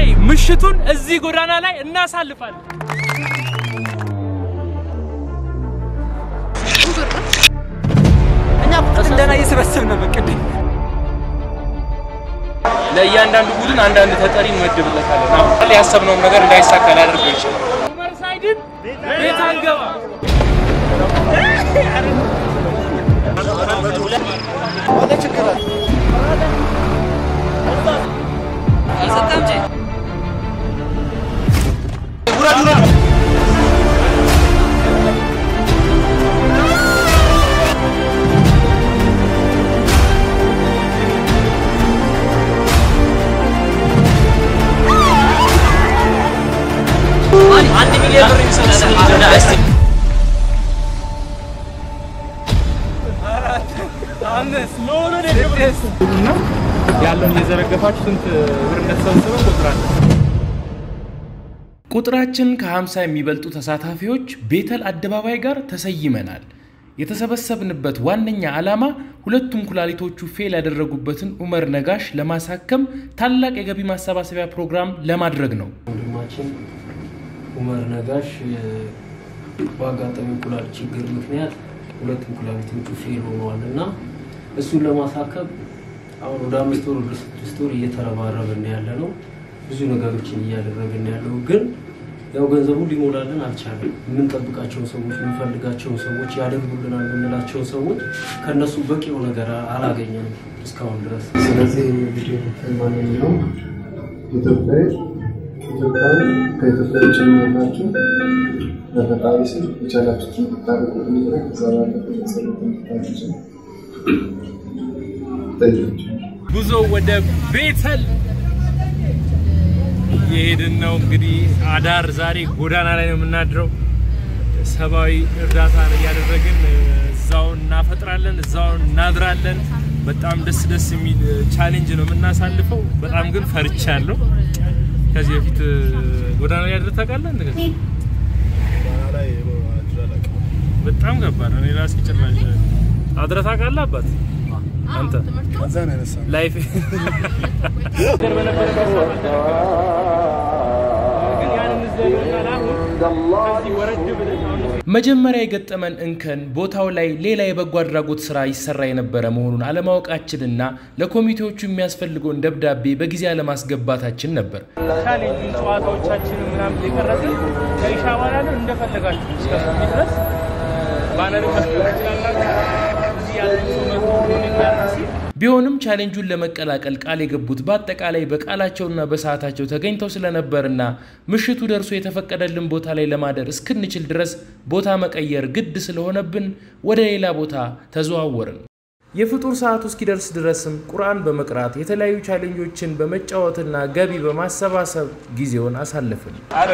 ምሽቱን እዚህ ጎዳና ላይ እናሳልፋለን። እኛ እንደና እየሰበሰብን ነው በቅድም ለእያንዳንዱ ቡድን አንዳንድ ተጠሪ እንመድብለታለን። አሁን ያሰብነውም ነገር እንዳይሳካ ሊያደርገው ይችላል። ኡመር ሳይድን ቤት አንገባ አንድ ሚሊዮን ብር የሚሰጥ ያለውን የዘረገፋችሁ ስንት ብር እንደተሰበሰበ ቁጥራል ቁጥራችን ከ50 የሚበልጡ ተሳታፊዎች ቤተል አደባባይ ጋር ተሰይመናል። የተሰበሰብንበት ዋነኛ ዓላማ ሁለቱም ኩላሊቶቹ ፌል ያደረጉበትን ኡመር ነጋሽ ለማሳከም ታላቅ የገቢ ማሰባሰቢያ ፕሮግራም ለማድረግ ነው። ወንድማችን ኡመር ነጋሽ በአጋጣሚ ኩላሊት ችግር ምክንያት ሁለቱም ኩላሊቶቹ ፌል ሆነዋል እና እሱን ለማሳከም አሁን ወደ አምስት ወር ወደ ስድስት ወር እየተረባረብን ያለ ነው። ብዙ ነገሮችን እያደረግን ያለው ግን ያው ገንዘቡ ሊሞላልን አልቻለም። የምንጠብቃቸውን ሰዎች የምንፈልጋቸውን ሰዎች ያደርጉልናል የምንላቸውን ሰዎች ከእነሱ በቂው ነገር አላገኘንም እስካሁን ድረስ። ስለዚህ ቪዲዮ ማንኛውም ኢትዮጵያዊ ኢትዮጵያዊ ከኢትዮጵያ ውጭ የሚሆናችሁ በፈጣሪ ስም የቻላችሁትን እንድታደርጉ ብንረ ከዛ ባለፈ የጸሎት እንድታደርጉ ጠይቃቸው። ጉዞ ወደ ቤተል የሄድን ነው። እንግዲህ አዳር ዛሬ ጎዳና ላይ ነው የምናድረው። ሰብአዊ እርዳታ እያደረግን እዛው እናፈጥራለን፣ እዛው እናድራለን። በጣም ደስ ደስ የሚል ቻሌንጅ ነው የምናሳልፈው። በጣም ግን ፈርቻለሁ። ከዚህ በፊት ጎዳና ላይ አድረህ ታውቃለህ? እንደዚህ በጣም ከባድ ነው። እኔ ራሴ ጭራሽ አድረህ ታውቃለህ? አባት አንተ ላይፍ መጀመሪያ የገጠመን እንከን ቦታው ላይ ሌላ የበጎ አድራጎት ስራ ይሰራ የነበረ መሆኑን አለማወቃችንና ለኮሚቴዎቹ የሚያስፈልገውን ደብዳቤ በጊዜ አለማስገባታችን ነበር። ቻሌንጁን ጨዋታዎቻችን ምናምን እየቀረጽን ከኢሻ በኋላ ነው እንደፈለጋችሁ እስከ ሱቢ ድረስ ባነር መስጠት ትችላላችሁ። እዚህ ያለን ሰው መቶ ሆኖ ሲል ቢሆንም ቻሌንጁን ለመቀላቀል ቃል የገቡት በአጠቃላይ በቃላቸውና በሰዓታቸው ተገኝተው ስለነበርና ምሽቱ ደርሶ የተፈቀደልን ቦታ ላይ ለማደር እስክንችል ድረስ ቦታ መቀየር ግድ ስለሆነብን ወደ ሌላ ቦታ ተዘዋወርን። የፍጡር ሰዓቱ እስኪደርስ ድረስም ቁርአን በመቅራት የተለያዩ ቻሌንጆችን በመጫወትና ገቢ በማሰባሰብ ጊዜውን አሳለፍን።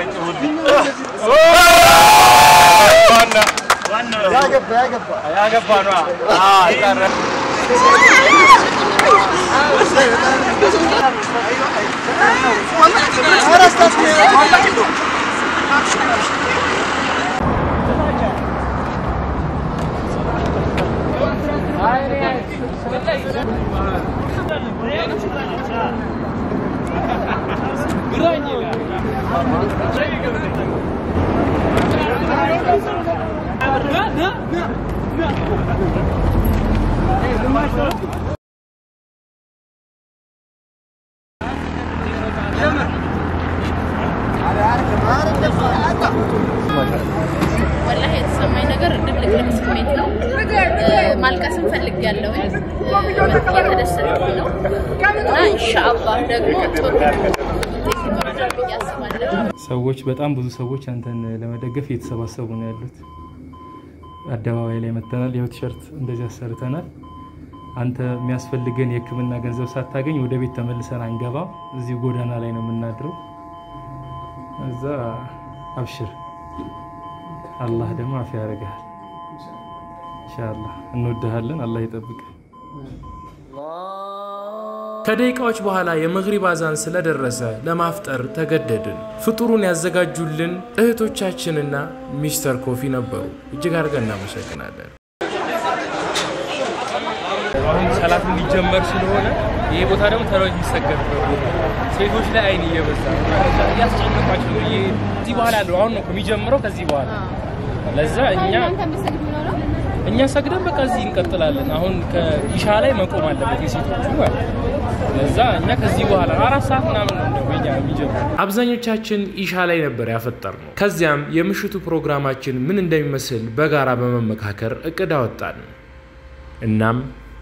ወላሂ የተሰማኝ ነገር ድብልቅልቅ ስሜት ነው። ማልቀስም ፈልጌያለሁ። እየተደሰትኩ ነው እና ኢንሻአላህ ደግሞ ጥሩ ውጤት ይኖረናል ብዬ አስባለሁ። ሰዎች በጣም ብዙ ሰዎች አንተን ለመደገፍ እየተሰባሰቡ ነው ያሉት። አደባባይ ላይ መተናል። ይኸው ቲሸርት እንደዚህ አሰርተናል። አንተ የሚያስፈልገን የሕክምና ገንዘብ ሳታገኝ ወደ ቤት ተመልሰን አንገባም። እዚሁ ጎዳና ላይ ነው የምናድረው። እዛ አብሽር፣ አላህ ደግሞ አፍ ያደርግሃል። ኢንሻአላህ እንወድሃለን። አላህ ይጠብቅ። ከደቂቃዎች በኋላ የመግሪብ አዛን ስለደረሰ ለማፍጠር ተገደድን። ፍጡሩን ያዘጋጁልን እህቶቻችንና ሚስተር ኮፊ ነበሩ። እጅግ አድርገን እናመሰግናለን። አሁን ሰላት ሊጀመር ስለሆነ ይሄ ቦታ ደግሞ ተራው የሚሰገድበት ቦታ ሴቶች ላይ አይን እየበዛ ነው። እያስጨነቋቸው ነው። ይሄ እዚህ በኋላ ያለው አሁን ነው እኮ የሚጀምረው ከዚህ በኋላ ለዛ እኛ እኛ ሰግደን በቃ እዚህ እንቀጥላለን። አሁን ከኢሻ ላይ መቆም አለበት የሴቶቹ ማለት ነው። ለዛ እኛ ከዚህ በኋላ አራት ሰዓት ምናምን ነው እንደው የኛ የሚጀምረው። አብዛኞቻችን ኢሻ ላይ ነበር ያፈጠር ነው። ከዚያም የምሽቱ ፕሮግራማችን ምን እንደሚመስል በጋራ በመመካከር እቅድ አወጣን። እናም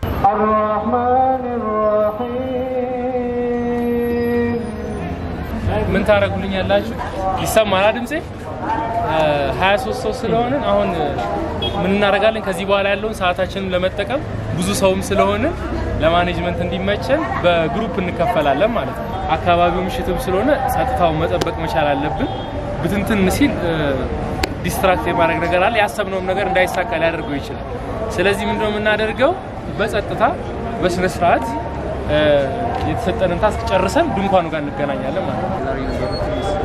ምን ታደርጉልኝ ያላችሁ ይሰማል ድምጼ? ሀያ ሶስት ሰው ስለሆንን አሁን ምን እናደርጋለን? ከዚህ በኋላ ያለውን ሰዓታችንን ለመጠቀም ብዙ ሰውም ስለሆንን ለማኔጅመንት እንዲመቸን በግሩፕ እንከፈላለን ማለት ነው። አካባቢው ምሽትም ስለሆነ ጸጥታውን መጠበቅ መቻል አለብን። ብትንትን ሲል ዲስትራክት የማድረግ ነገር አለ። ያሰብነውም ነገር እንዳይሳካ ሊያደርገው ይችላል። ስለዚህ ምንድነው የምናደርገው? በጸጥታ በስነ ስርዓት የተሰጠንን ታስክ ጨርሰን ድንኳኑ ጋር እንገናኛለን ማለት ነው።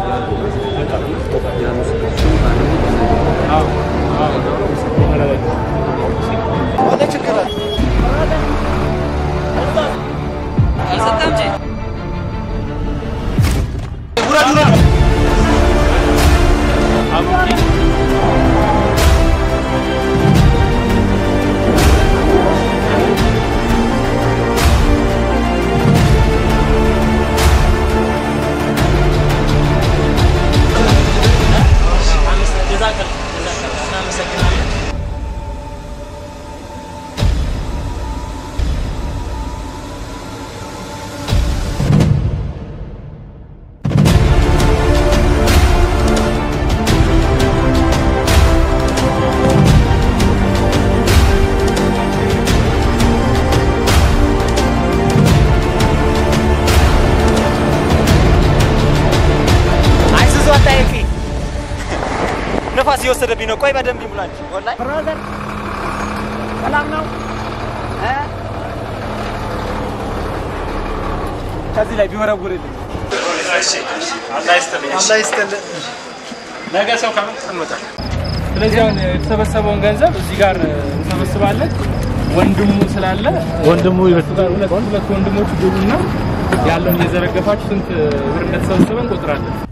አይሱዙ አታይፊ ነፋስ እየወሰደብኝ ነው። ቆይ በደንብ ይሙላል። ወላሂ ብራዘር ሰላም ነው እ ከዚህ ላይ ቢወረውርልኝ ነገ ሰው ከመጣ እንመጣለን። ስለዚህ አሁን የተሰበሰበውን ገንዘብ እዚህ ጋር እንሰበስባለን። ወንድሙ ስላለ ወንድሙ ሁለት ሁለት ወንድሞች ግቡና ያለውን እየዘረገፋችሁ ስንት ብር እንደተሰበሰበ እንቆጥራለን።